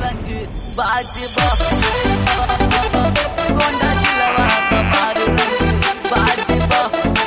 रंग बाजबा गोंडा जिलवा हमार रंग बाजबा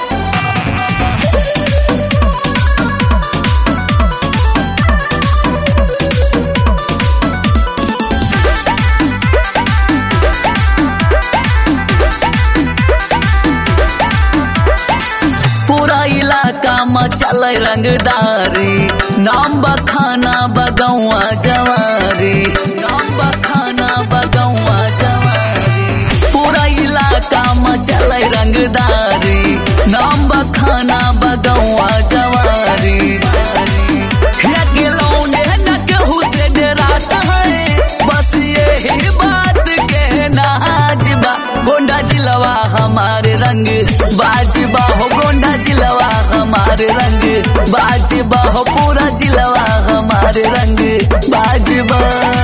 पूरा इलाका में चल रंगदारी नाम बखाना बगौआ जवारी नाम बखाना बगौआ जवारी पूरा इलाका में चल रंगदारी नाम बखाना बगौआ जवारी लगे लौंडे न केहू से डराता है बस यही बात के नाजबा गोंडा जिलवा हमारे रंग बाजबा हो गोंडा जिलवा हमारे रंग बाजबा हो पूरा जिलवा हमारे रंग बाजबा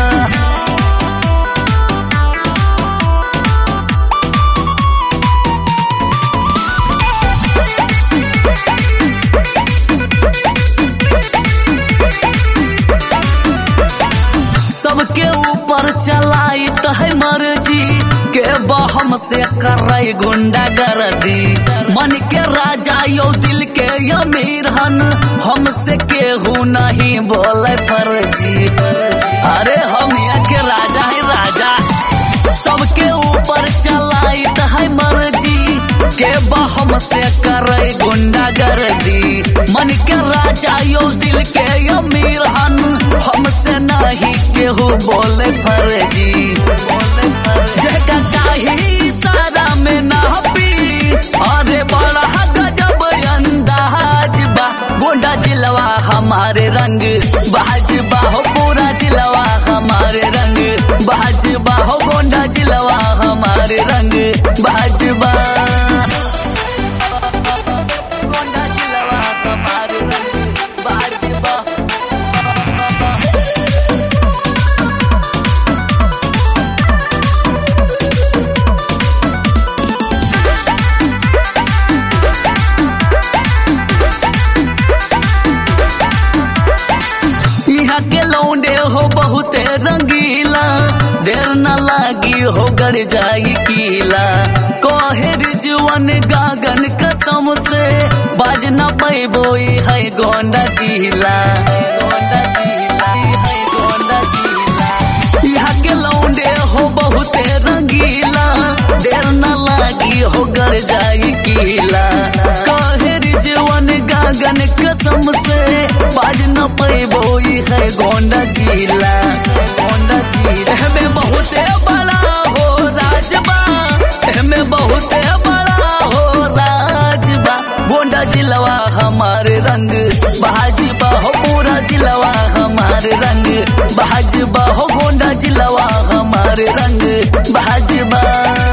सबके ऊपर चलाई तो है मर्जी के बहम से करे गुंडा गर्दी मन के राजा यो दिल के अमीर हन हमसे केहू नहीं बोले फर्जी अरे हम यहाँ के राजा है राजा सबके ऊपर चलाई तो है मर्जी के बहम से करे गुंडा गर्दी मन के राजा यो दिल के अमीर हन हमसे नहीं केहू बोले फर्जी जेका चाही सारा में ना पी अरे बड़ा गजब अंदाज बा गोंडा जिलवा हमारे रंग बाजबा हो पूरा जिलवा हमारे रंग बाजबा हो गोंडा जिलवा हमारे रंग बाजबा गोंडा जिलवा हमारे रंग बाजबा यहाँ के लौंडे हो बहुते रंगीला देर न लागी हो गड़ जाई कीला कहे रिजवन गागन कसम से बाज न पैबो है गोंडा जिला गोंडा जिला है गोंडा जिला यहाँ के लौंडे हो बहुते रंगीला देर न लागी हो गड़ जाई कीला कहे रिजवन गागन कसम से बाज न पैबो है गोंडा जिला गोंडा जिला हमें बहुते बड़ा हो राजबा हमें बहुते बड़ा हो राजबा गोंडा जिलवा हमारे रंग भाजबा हो पूरा जिलवा हमारे रंग भाजबा हो गोंडा जिलवा हमारे रंग भाजबा